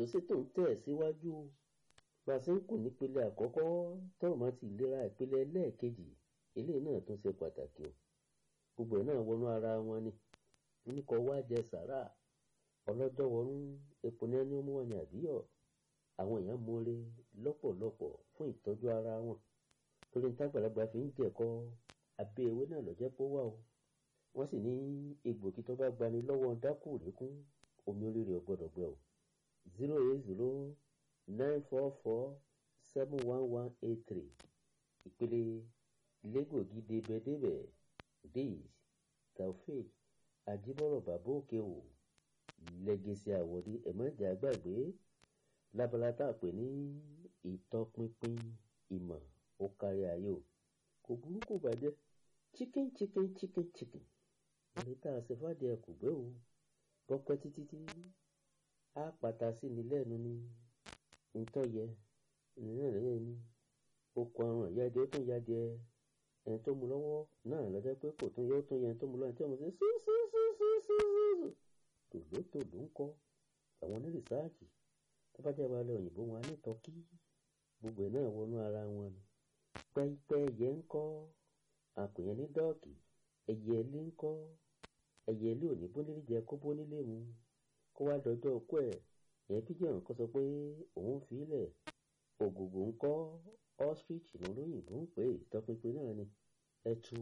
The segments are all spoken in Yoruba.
ètò ṣètò ń tẹ̀ síwájú bá a ṣe ń kù nípele àkọ́kọ́ tọ́rọ̀ máa ti ìlera ìpele ẹlẹ́ẹ̀kejì eléyìí náà tún ṣe pàtàkì o gbogbo ẹ̀ náà wọnú ara wọn ni oníkọ̀ wá jẹ sàrà ọlọ́jọ́ wọnú epo ní ẹni ó mú wọn ní àbíyọ̀ àwọn èèyàn mọ̀ọ́rẹ́ lọ́pọ̀lọpọ̀ fún ìtọ́jú ara wọn torí ní tágbàlagbà fi ń jẹ̀kọ́ abẹ́ ewé náà lọ́jẹ́ pé wà o wọ́n sì ní egbògi tó bá gbani lọ́wọ́ dákùrẹ́kún omi oríire ò gbọ́dọ̀ gbẹ o zero eight zero nine four four seven one one eight three ìpele lẹ́gbògi débẹ̀débẹ̀ days taofeek ajibọ̀rọ̀ bàbá òkè o lẹ́gẹ̀sì àwọ̀dí ẹ̀mọ́jà gbàgbé lábala tá a pè ní ìtọpinpin ìmọ̀ ó kárí ayé o kò burúkú bàjẹ́ chicken chicken chicken chicken ẹni tá a ṣe fàdí ẹ kò gbé o bọ́pẹ́ títí tí á pàtà sí ni lẹ́nu ni ntọ́ yẹ ìnira lẹ́yìn ni okùn àrùn ìyáde ó tún yáde ẹni tó mu lọ́wọ́ náà lọ́jọ́ pé kò tún yẹ ó tún yẹ ẹni tó mu lọ́wọ́ ẹni tí wọ́n ṣe ṣíṣíṣíṣíṣíṣí tòlótòló ń kọ́ àwọn onírìsáàjì tó bá jẹ́ wàhálà òyìnbó wọn á ní tọ́kí gbogbo ẹ̀ náà wọnú ara wọn ni pẹ́ẹ́pẹ́ ẹyẹ ń kọ́ àpèyàn ní dọ́ọ̀kì ẹyẹ ilé ń kọ́ ẹyẹ ilé òní bónílé jẹ kó bónílé mu kó wá dọjọ́ ọkọ ẹ̀ ìyẹn píjẹ́ ọ̀hún kọ́ sọ pé òun fi í lẹ̀ ògògò ń kọ́ ostrich lólóyìnbó ń pè é tọpinpin náà ni ẹtu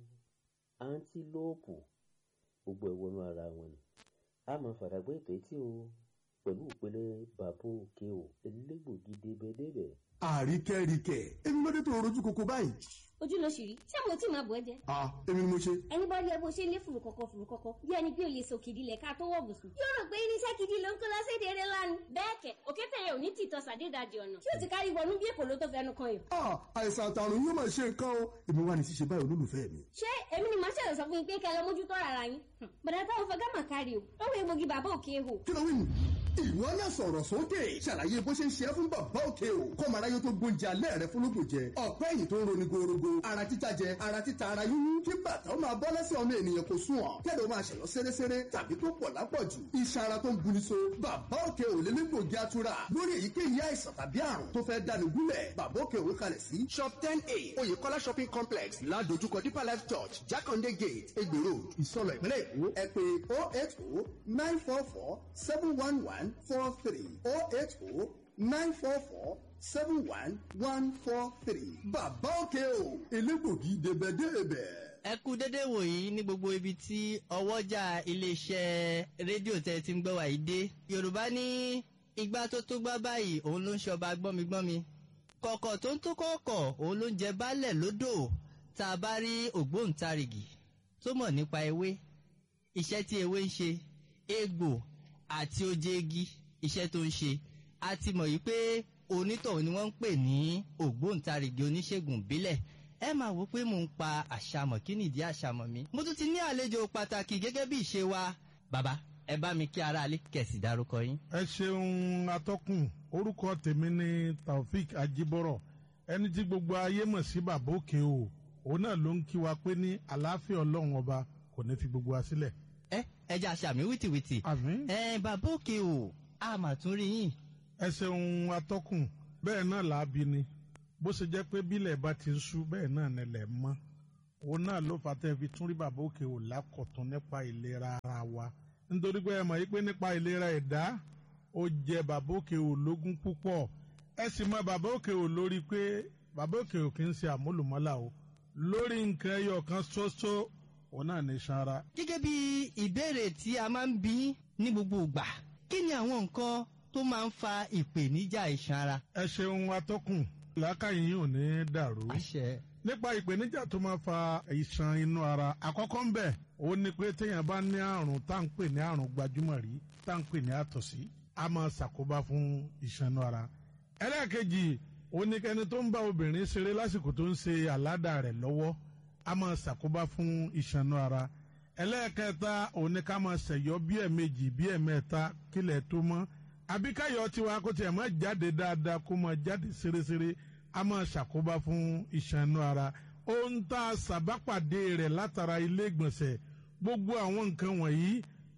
antílóòpù gbogbo ẹ̀ wọnú ara wọn ni a máa fàdàgbé ètò etí o pẹ̀lú ìpele bàbá òkè o elégbògi débẹ̀débẹ̀. àríkẹ́ríkẹ́ èmi ló dé tó rojú koko báyìí. ojú ló ṣì rí ṣé mo tí máa bọ̀ ẹ́ jẹ́. ah èmi ni mo ṣe. ẹni bá rí ẹ bó ṣe lé fùrùkọ̀kọ̀ fùrùkọ̀kọ̀ bí ẹni bí olè sòkìdí lẹ̀ ká tó wọ̀ bùsùn. yóò rò pé irinṣẹ́ gidi ló ń kó lọ́sẹ̀dẹ̀ eré lánàá. bẹ́ẹ̀ kẹ̀ òkè tẹ̀yẹ ò ní tìtọ́ sàdédàjì ọ̀nà tí ó ti kárí wọnú bí èkó ló tó fẹnu kan yàn. ah àìsàn àtàrùn yóò máa ṣe nǹkan o èmi wà ní ṣíṣe báyìí olólùfẹ́ mi. ṣé èmi ni màá ṣẹlẹ̀ sọ fún yín pé kẹ́ lọ mójútó ara yín. bàdà táwọn fẹ́ gámà kárí o lọ́wọ́ egbògi bàbá òkè hò. kí ló wí nù. ìwọ náà sọ̀rọ̀ sókè ṣàlàyé bó ṣe ń ṣe é fún bàbá òkè o kọ́mọ aráyé tó gbóúnjẹ alẹ́ rẹ fúnlógún jẹ ọ̀pẹ́ ẹ̀yìn tó ń roni gorogo ara títa jẹ ara títa ara yúnyún kí bàtà ó máa bọ́ lẹ́sẹ̀ ọmọ ènìyàn kò sùn ọ̀ kẹ́lẹ́ ó máa ṣẹ̀yọ́ séréséré tàbí tó pọ̀ lápọ̀jù iṣan ara tó ń buni so bàbá òkè ò lè légbògi atura lórí èyíkéyìí àìsàn tàbí àrùn tó fẹ́ dáni gúnlẹ̀ bàbá òkè òwe kalẹ̀ sí shop ten a oyèkọ́lá shopping complex ládojúkọ deeper life church jákàndé gate egbè road ìsọlọ ìpínlẹ̀ èkó ẹ pé oh eight oh nine four four seven one one four three oh eight oh nine four four seven one one four three bàbá òkè o elégbògi débẹ̀débẹ̀ ẹ kú dédé wòyí ní gbogbo ibi tí ọwọ́jà iléeṣẹ́ rédíò tẹ́ ti ń gbọ́ wà yìí dé yorùbá ní igbá tó tó gbá báyìí òun ló ń ṣọba gbọ́migbọ́mi kọ̀kọ̀ tó ń tó kọ̀ọ̀kọ̀ òun ló ń jẹ baálẹ̀ lódò tá a bá rí ògbóǹtarìgì tó mọ̀ nípa ewé iṣẹ́ tí ewé ń ṣe egbò àti oje igi iṣẹ́ tó ń ṣe a ti mọ̀ yìí pé onítọ̀hún ni wọ́n ń pè ní ògbóǹtarìgì oníṣègùn ìbílẹ̀ ẹ máa wò pé mò ń pa àṣàmọ̀ kí nìdí àṣàmọ̀ mi. mo tún ti ní àlejò pàtàkì gẹ́gẹ́ bí ìṣe wa. bàbá ẹ bá mi kí aráalé kẹ̀sì dárúkọ yín. ẹ ṣeun atọ́kùn orúkọ tèmi ni taofik ajibọrọ ẹni tí gbogbo ayé mọ̀ sí bàbá òkè o òun náà ló ń kí wa pé ní àlàáfíà ọlọ́run ọba kò ní fi gbogbo wa sílẹ̀. ẹ ẹ jẹ́ àṣàmì wìtìwìtì. àmín. ẹ bàbá òkè o a mà tún rí yín. ẹ ṣeun atọ́kùn bẹ́ẹ̀ náà làá bí ni bó ṣe jẹ́ pé bílẹ̀ bá ti ń ṣú bẹ́ẹ̀ náà nílẹ̀ mọ́ òun náà ló fà tẹ́ fi tún rí bàbá òkè ò lákọ̀tún nípa ìlera ara wa nítorí pé ẹ mọ̀ yí pé nípa ìlera ẹ̀dá ó jẹ bàbá òkè ò lógún púpọ̀ ẹ sì mọ bàbá òkè ò lórí pé bàbá òkè ò kì í ṣe àmúlùmọ́là o lórí nǹkan ẹyọ kan ṣoṣo òun náà ní sanra. gẹ́gẹ́ bí ìbéèrè tí a máa ń bí ní gbogbo ìgbà kí ni àwọn nǹkan tó máa ń fa ìpèníjà iṣan ara. ẹ ṣeun atọ́kùn làákàyè yìí ò ní dàrú. àṣẹ. nípa ìpèníjà tó máa fa ìṣàn inú ara àkọ́kọ́ ń bẹ̀ ó ní pé téèyàn bá ní àrùn tá à ń pè ní àrùn gbajúmọ̀ rí tá à ń pè ní àtọ̀sí a máa ṣàkóbá fún ìṣàn inú ara. ẹlẹ́ẹ̀kejì ó ní kẹni tó ń bá obìnrin ṣeré lásìkò tó ń ṣe àládà rẹ̀ lọ́wọ́ a máa ṣàkóbá fún ìṣàn inú ara. ẹlẹ́ẹ̀kẹta ó ní ká máa ṣẹ̀yọ́ bí ẹ̀ẹ̀mejì bí ẹ̀ẹ̀mẹ́ta kílẹ̀ tó mọ́ àbí káyọ̀ tiwa kó tiẹ̀ máa jáde dáadáa kó máa jáde ṣeréṣeré a máa ṣàkóbá fún iṣan inú ara ohun tá a ṣàbápàdé rẹ̀ látara ilé ìgbọ̀nsẹ̀ gbogbo àwọn nǹkan wọ̀nyí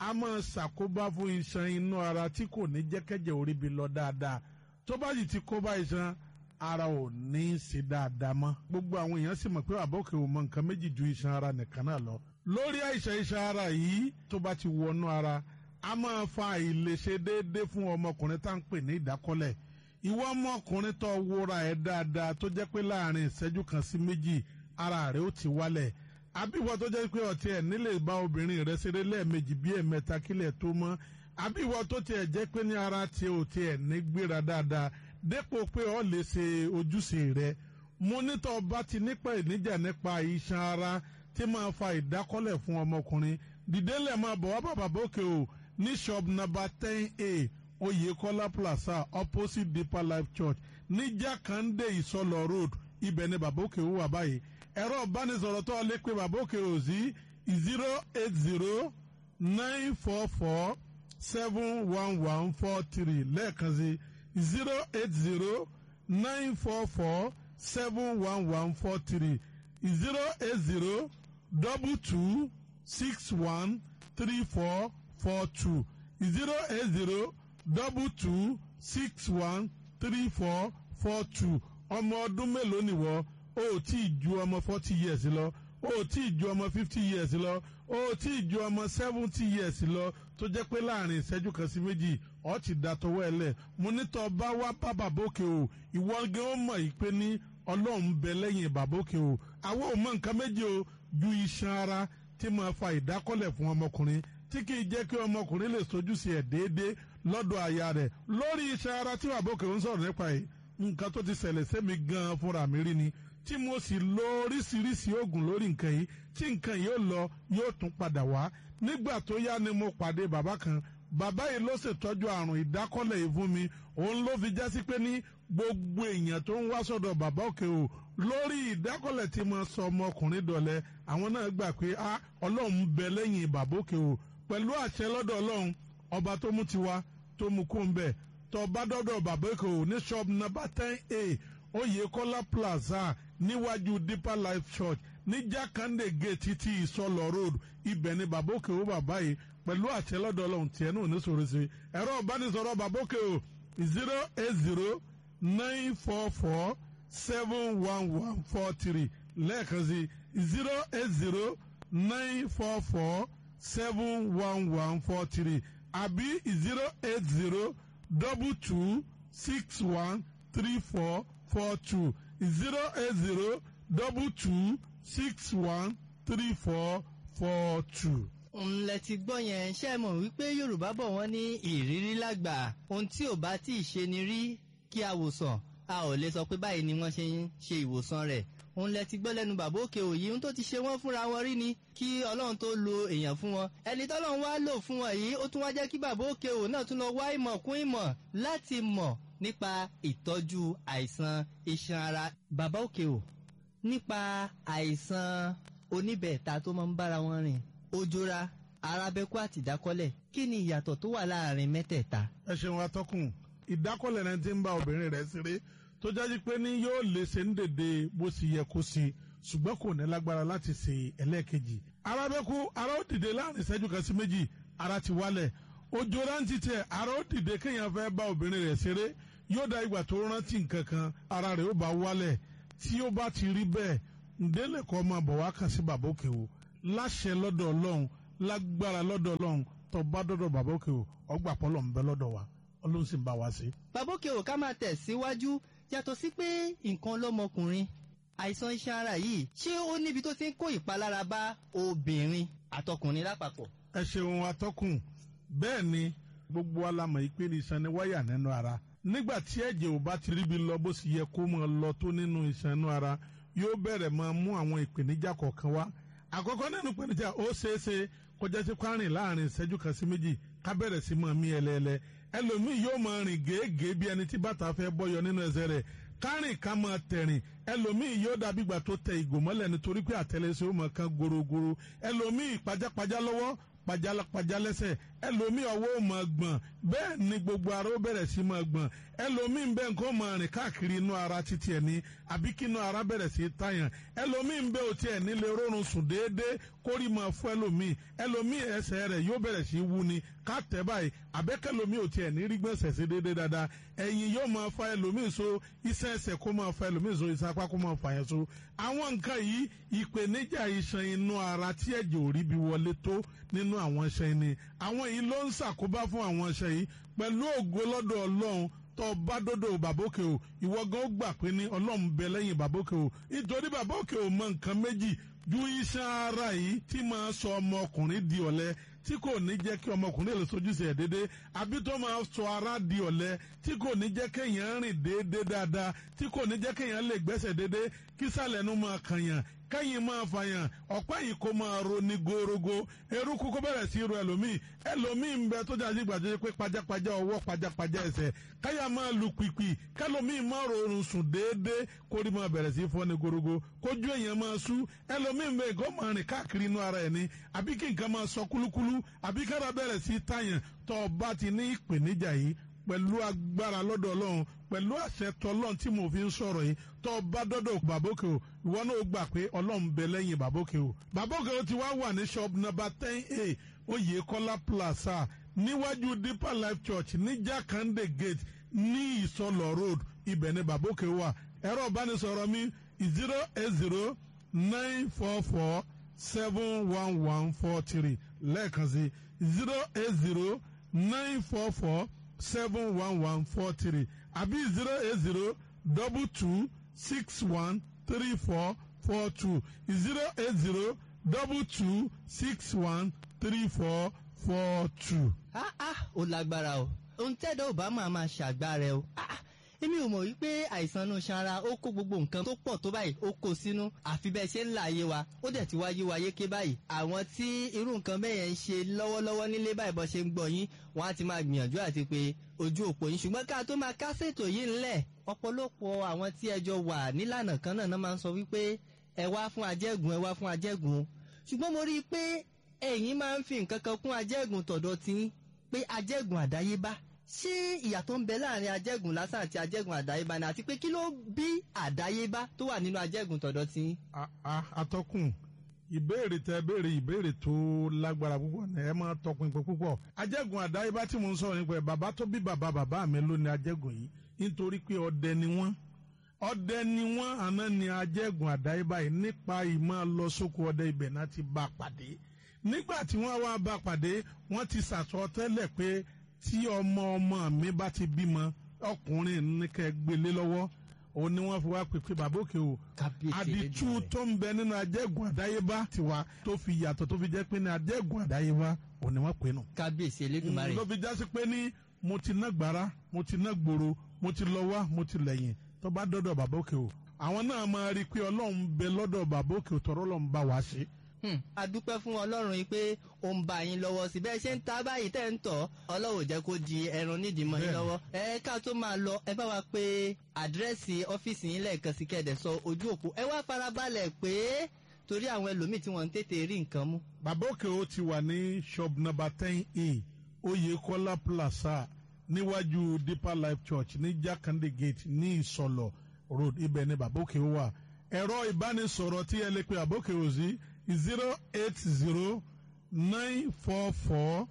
a máa ṣàkóbá fún iṣan inú ara tí kò ní jẹ́kẹ́jẹ́ orí bi lọ dáadáa tó bá sì ti kó bá iṣan ara ò ní í ṣe dáadáa mọ́ gbogbo àwọn èèyàn sì mọ̀ pé àbọ̀kẹ́ ò mọ nǹkan méjì ju iṣan ara nìkan náà lọ lórí àìsàn iṣan ara yìí tó bá ti wọnú ara a máa fa àìlèṣe déédéé fún ọmọkùnrin tá à ń pè ní ìdákọ́lẹ̀ ìwọ ọmọkùnrin tó wúra ẹ̀ dáadáa tó jẹ́ pé láàrin ìṣẹ́jú kan sí méjì ara rẹ̀ ó ti wálẹ̀ àbíwọ tó jẹ́ pé ọtí ẹ̀ nílè bá obìnrin rẹ̀ ṣeré lẹ́ẹ̀mejì bí ẹ̀mẹ́ta kílẹ̀ tó mọ́ àbíwọ tó tiẹ̀ jẹ́ pé ní ara tiẹ̀ ò tiẹ̀ ní gbéra dáadáa dépò pé ọ lè ṣe ojúṣe rẹ̀ mo nítọ́ bá ti nípa ìníjà nípa iṣan ara tí máa fa ìdákọ́lẹ̀ fún ọmọkùnrin dìdélẹ̀ máa bọ̀ wá bàbá bókè o ní shop number ten a Oyèkọ́lá plaza opposite Deeper Life Church ní Jákàndé Ìsọlọ road ibẹ̀ ni bàbá òkè wà báyìí ẹ̀rọ ìbánisọ̀rọ̀ tó lè pe bàbá òkè ò sí zero eight zero nine four four seven one one four three lẹ́ẹ̀kan sí zero eight zero nine four four seven one one four three zero eight zero double two six one three four four two zero eight zero double two six one three four four two ọmọ ọdún mélòó nìwọ o ò tí ì ju ọmọ forty years lọ o ò tí ì ju ọmọ fifty years lọ o ò tí ì ju ọmọ seventy years lọ tó jẹ́ pé láàrin ìṣẹ́jú kan sí méjì ọ ti da tọwọ́ ẹ lẹ̀ mo nítọ́ bá wá bá bàbókè o ìwọ gan ó mọ̀ yìí pé ní ọlọ́run bẹ lẹ́yìn bàbókè o àwọn ò mọ nǹkan méjì o ju iṣan ara tí máa fa ìdákọ́lẹ̀ fún ọmọkùnrin tí kì í jẹ́ kí ọmọkùnrin lè sojúṣe ẹ̀ déédéé lọ́dọ̀ aya rẹ̀ lórí iṣan ara tí bàbókè ń sọ̀rọ̀ nípa yìí nǹkan tó ti ṣẹlẹ̀ sẹ́mi gan-an fúnra mi rí ni tí mo sì lo oríṣiríṣi oògùn lórí nǹkan yìí tí nǹkan yìí ó lọ yóò tún padà wá nígbà tó yá ni mo pàdé bàbá kan bàbá yìí ló ṣètọ́jú àrùn ìdákọ́lẹ̀ yìí fún mi òun ló fi jásí pé ní gbogbo èèyàn tó ń wá sọ́dọ̀ bàbá òkè o lórí ìdákọ́lẹ̀ tí mo sọ ọmọkùnrin dọ̀lẹ́ àwọn náà gbà pé a ọlọ́run ń bẹ lẹ́yìn bàbá òkè o pẹ̀lú àṣẹ lọ́dọ̀ ọlọ́run ọba tó mú tiwa tó mú kó ń bẹ̀ tó bá dọ́dọ̀ bàbá òkè o ní shop number ten a Oyèkọ́lá plaza níwájú Deeper Life Church ní Jákàndé gate títí ìsọlọ road ibẹ̀ ni bàbá òkè o bàbá yìí pẹ̀lú àṣẹ lọ́dọ̀ ọlọ́run tiẹ̀ náà ní sọ̀rọ̀ sí ẹ̀rọ ìbánisọ̀rọ̀ bàbá òkè o zero eight zero nine four four seven one one four three lẹ́ẹ̀kan sí zero eight zero nine four four seven one one four three àbí zero eight zero double two six one three four four two zero eight zero double two six one three four four two. ńlẹ̀ ti gbọ́ yẹn ṣe mọ̀ wípé yorùbá bọ̀ wọ́n ní ìrírí lágbà ohun tí ò bá tí ì ṣe ni rí kí a wòsàn a ò lè sọ pé báyìí ni wọ́n ṣe ń ṣe ìwòsàn rẹ̀ òun lẹ ti gbọ́ lẹ́nu bàbá òkè òyì ohun tó ti ṣe wọ́n fúnra wọn rí ni kí ọlọ́run tó lo èèyàn fún wọn ẹni tọ́lọ́run wá lò fún wọn yìí ó tún wá jẹ́ kí bàbá òkè òyì náà tún lọ wá ìmọ̀ kún ìmọ̀ láti mọ̀ nípa ìtọ́jú àìsàn iṣan ara bàbá òkè òyì nípa àìsàn oníbẹ̀ẹ̀ta tó máa ń bára wọn rìn ojora arábẹ́kú àti ìdákọ́lẹ̀ kí ni ìyàtọ̀ tó wà láàrin mẹ́tẹ̀ẹ̀ta. ẹ ṣeun atọ́kùn ìdákọ́lẹ̀ náà ti ń bá obìnrin rẹ̀ ṣeré tó jáde pé ní yóò lè ṣe ń dèdè bó ṣe yẹ kó ṣe ṣùgbọ́n kò ní lágbára láti ṣe ẹlẹ́ẹ̀kejì. arábẹ́kú ara ó dìde láàrin ìṣẹ́jú kan sí méjì ara ti wálẹ̀ ojora ń titẹ̀ ara ó dìde kéèyàn fẹ́ bá obìnrin rẹ̀ ṣeré yóò da ìgbà tó rántí nǹkan kan ara rẹ̀ ó bá wálẹ̀ tí ó bá ti rí bẹ́ẹ̀ ǹdẹ́lẹ̀ kọ́ máa bọ̀ wá kàn sí bàbá òkè o láṣẹ lọ́dọ̀ ọlọ́run lágbára lọ́dọ̀ ọlọ́run tó bá dọ́dọ̀ bàbá òkè o ọgbà pọ́lọ̀ ń bẹ lọ́dọ̀ wa ọlọ́run sì ń bá wa ṣe. bàbá òkè ò ká máa tẹ̀ síwájú yàtọ̀ sí pé nǹkan lọ́mọkùnrin àìsàn iṣan ara yìí ṣé ó níbi tó ti ń kó ìpalára bá obìnrin àtọkùnrin lápapọ̀. ẹ ṣeun atọ́kùn bẹ́ẹ̀ ni gbogbo alamọ̀ ìpè ní iṣan ni wáyà nínú ara nígbà tí ẹ̀jẹ̀ ò bá ti ríbi lọ bó sì yẹ kó máa lọ tó nínú iṣan inú ara yóò bẹ̀rẹ̀ máa mú àwọn ìpèníjà kọ̀ọ̀kan wá àkọ́kọ́ nínú ìpèníjà ó ṣeéṣe kó jẹ́ sí kwárìn láàrin ìṣẹ́jú kan sí méjì ká bẹ̀rẹ̀ sí máa mí ẹlẹ́ẹ̀lẹ́ ẹlòmíì yóò máa rìn gèégèé bí ẹni tí bàtà fẹ́ bọ́yọ nínú ẹsẹ̀ rẹ̀ kárìn ká máa tẹ̀rìn ẹlòmíì yóò dàbí ìgbà tó tẹ ìgò mọ́lẹ̀ nítorí pé àtẹlẹsẹ̀ ó máa kan gorogoro ẹlòmíì pajápajá lọ́wọ́ pajápajá lẹ́sẹ̀ ẹlòmíì ọwọ́ ò máa gbọ̀n bẹ́ẹ̀ ni gbogbo ara ó bẹ̀rẹ̀ sí máa gbọ̀n ẹlòmíì ń bẹ nǹkan máa rìn káàkiri inú ara títí ẹ̀ ní àbí kí inú ara bẹ̀rẹ̀ sí tàyàn ẹlòmíì ń bẹ òtí ẹ̀ nílé rọrùn sùn déédéé kórì máa fún ẹlòmíì ẹlòmíì ẹsẹ̀ rẹ̀ yóò bẹ̀rẹ̀ sí wú ni ká tẹ̀ báyìí àbẹ́kẹ́lòmíì òtí ẹ̀ ní rí gbọ̀nsẹ̀ sí déédéé dáadáa ẹ̀yìn yóò máa fa ẹlòmíì so iṣẹ́ ẹsẹ̀ kó máa fa ẹlòmíì so iṣẹ́ apá kó máa fa yẹn so àwọn nǹkan yìí ìpèníjà iṣan inú ara tí ẹ̀jẹ̀ ò rí bí wọlé tó nínú àwọn iṣan ni àwọn yìí ló ń ṣàkóbá fún àwọn iṣan yìí pẹ̀lú ògo lọ́dọ̀ ọlọ́run tó bá dọ́dọ̀ bàbókè o ìwọ gan ó gbà pé ní ọlọ́run bẹ lẹ́yìn bàbókè o nítorí bàbókè o mọ nǹkan méjì ju iṣan ara yìí tí máa sọ ọmọkùnrin di ọ̀lẹ tí kò ní jẹ́ kí ọmọkùnrin lè sojúṣe ẹ̀ déédéé àbí tó máa sọ ara di ọ̀lẹ tí kò ní jẹ́ kéèyàn rìn déédéé dáadáa tí kò ní jẹ́ kéèyàn lè gbẹ́sẹ̀ déédéé kí sàlẹ̀ nu máa kànyàn kẹ́yìn máa fàyàn ọ̀pá yìí kó máa ro ní gorogo eruku kó bẹ̀rẹ̀ sí ro ẹlòmíì ẹlòmíì ń bẹ tó jáde gbàdúrà pé pajápajá ọwọ́ pajápajá ẹsẹ̀ káyà máa lu pìpì kẹlòmíì máa rọrùn sùn déédéé kórì máa bẹ̀rẹ̀ sí fọ́ ní gorogo kójú èèyàn máa sú ẹlòmíì ń bẹ nǹkan máa rìn káàkiri inú ara ẹ̀ ní àbí kí nǹkan máa sọ kúlúkúlú àbí kára bẹ̀rẹ̀ sí tàyàn tó bá ti ní ìpèníjà yìí pẹ̀lú agbára lọ́dọ̀ ọlọ́run pẹ̀lú àṣẹ tọlọ́run tí mo fi ń sọ̀rọ̀ yìí tó bá dọ́dọ̀ bàbókè o ìwọ náà gbà pé ọlọ́run bẹ lẹ́yìn bàbókè o bàbókè o ti wá wà ní shop number ten a oyèkọ́lá plaza níwájú deeper life church ní jakande gate ní ìsọlọ road ibẹ̀ ni bàbókè wà ẹ̀rọ ìbánisọ̀rọ̀ mi zero eight zero nine four four seven one one four three lẹ́ẹ̀kan sí zero eight zero nine four four seven one one four three àbí zero eight zero double two six one three four four two zero eight zero double two six one three four four two. ah ah ó lágbára o ohun tẹ́dọ̀ ò bá máa máa ṣàgbára o ah èmi ò mọ̀ wípé àìsàn inú sanra ó kó gbogbo nǹkan tó pọ̀ tó báyìí ó kó sínú àfi bẹ́ẹ̀ ṣe ń là ayé wa ó dẹ̀ ti wáyé wa yéké báyìí àwọn tí irú nǹkan bẹ́ẹ̀ yẹn ń ṣe lọ́wọ́lọ́wọ́ nílé báyìí bọ́ ṣe ń gbọ́ yín wọ́n á ti máa gbìyànjú àti pé ojú òpó yín ṣùgbọ́n ká tó máa kásètò yìí ńlẹ̀ ọ̀pọ̀lọpọ̀ àwọn tí ẹjọ́ wà nílànà kan náà máa ń sọ wípé ẹ wá fún ajẹ́gùn ẹ wá fún ajẹ́gùn ṣùgbọ́n mo rí i pé ẹ̀yin máa ń fi nǹkan kan kún ajẹ́gùn tọ̀dọ̀ tí pé ajẹ́gùn àdáyébá ṣé ìyàtọ̀ ń bẹ láàrin ajẹ́gùn lásán àti ajẹ́gùn àdáyébá ni àti pé kí ló bí àdáyébá tó wà nínú ajẹ́gùn tọ̀dọ̀ tí. atọ́kùn ìbéèrè tẹ béèrè ìbéèrè tó lágbára púpọ̀ ní ẹ máa tọpinpin púpọ̀ ajẹ́gùn àdáyébá tí mo ń sọ̀rọ̀ nípa ẹ̀ bàbá tó bí bàbá bàbá mi ló ní ajẹ́gùn yìí nítorí pé ọdẹ ni wọ́n ọdẹ ni wọ́n àná ni ajẹ́gùn àdáyébá yìí nípa ìmọ̀ lọ sóko ọdẹ ibẹ̀ náà ti bá pàdé nígbà tí wọ́n wá bá pàdé wọ́n ti sàtọ́ tẹ́lẹ̀ pé tí ọmọ ọmọ mi bá ti bímọ ọkùnrin ní kẹ́ gbélé lọ́wọ́ òun ni wọ́n fi wá pèpè bàbá òkè o àdìtú tó ń bẹ nínú ajẹ́gùn àdáyébá tiwa tó fi yàtọ̀ tó fi jẹ́ pé ní ajẹ́gùn àdáyébá òun ni wọ́n pè nù. kábíyèsí elédùnmarè. ló fi jásí pé ní mo ti ná gbàrà mo ti ná gbòòrò mo ti lọ wá mo ti lẹ́yìn tó bá dọ́dọ̀ bàbá òkè o àwọn náà máa rí i pé ọlọ́run bẹ lọ́dọ̀ bàbá òkè o tọ́rọ́ lọ́n bá wa ṣe a dúpẹ́ fún ọlọ́run yìí pé ó ń bá yín lọ́wọ́ sí bẹ́ẹ̀ ṣe ń ta báyìí tẹ́ ń tọ̀ ọlọ́run jẹ́ kó di ẹran nídìí mọ́ yín lọ́wọ́ ẹ ká tó máa lọ ẹ bá wa pé àdírẹ́sì ọ́fíìsì yín lẹ́ẹ̀kan sí kẹ́ẹ̀dẹ̀ sọ ojú òpó ẹ wá farabalẹ̀ pé torí àwọn ẹlòmíì tí wọ́n ń tètè rí nǹkan mú. bàbá òkè ó ti wà ní shop number ten a oyèkọ́lá plaza níwájú deeper life church ní jákàndé gate ní ìsọlọ road ibẹ̀ ni bàbá òkè ó wà ẹ̀rọ ìbánisọ̀rọ̀ tí ẹ lè pe bàbá òkè ó sí zero eight zero nine four four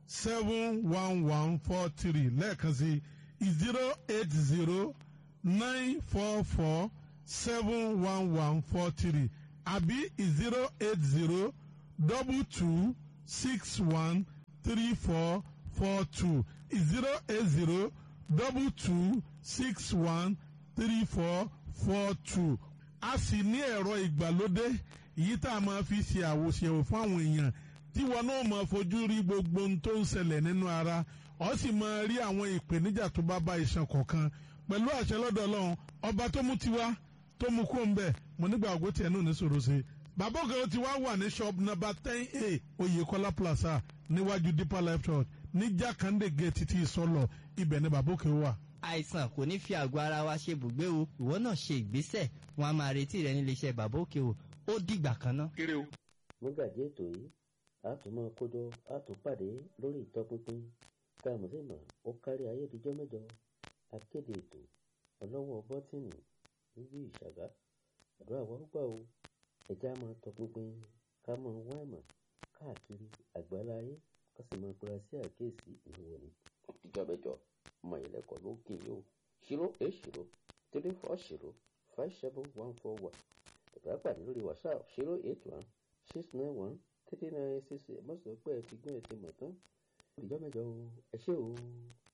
seven one one four three lẹ́ẹ̀kan sí zero eight zero nine four four seven one one four three àbí zero eight zero double two six one three four four two zero eight zero double two six one three four four two a sì ní ẹ̀rọ ìgbàlódé èyí tá a máa fi ṣe àwòṣèwò fún àwọn èèyàn tí wọn náà máa fojú rí gbogbo ohun tó ń ṣẹlẹ̀ nínú ara ọ sì máa rí àwọn ìpèníjà tó bá bá iṣan kọ̀ọ̀kan pẹ̀lú àṣẹ lọ́dọ̀ ọlọ́run ọba tó mú tiwa tó mú kó ń bẹ̀ mo nígbà ògbó tiẹ̀ náà ní sòrò sí i bàbá ògèrè ti wá wà ní shop number ten a oyèkọ́lá plaza níwájú deeper life church ní jákàndé gate tí ìsọlọ ibẹ̀ ni bàbá òkè wà àìsàn kò ní fi àgọ́ ara wa ṣe bùgbé o ìwọ náà ṣe ìgbésẹ̀ wọn a máa retí rẹ nílé iṣẹ́ bàbá òkè o ó dìgbà kan náà. mọ́gàdí ètò yìí a tún máa kójọ a tún pàdé lórí ìtọpinpin tá a mọ̀ sí mọ̀ ó kárí ayé ìdíjọ́ mẹ́jọ akéde ètò ọlọ́wọ́ bọ́tìnì níbi ìṣàgá àdúrà wa gbà o ẹ̀já máa tọpinpin ká máa wá ìmọ̀ káàkiri àgbáláyé ká sì máa pera sí àkíyèsí ìwọ ni ìdíjọ́ mẹ́jọ ọmọ ìlẹ̀kọ̀ ló kì í o ṣírò eight ṣírò three four ṣírò five seven one four one ìgbà pàdé lórí whatsapp ṣírò eight one six nine one three nine six eight mọ̀sán pé ẹ ti gbọ́n ẹ ti mọ̀ tán ìdíjọ́ mẹ́jọ o ẹ ṣé o.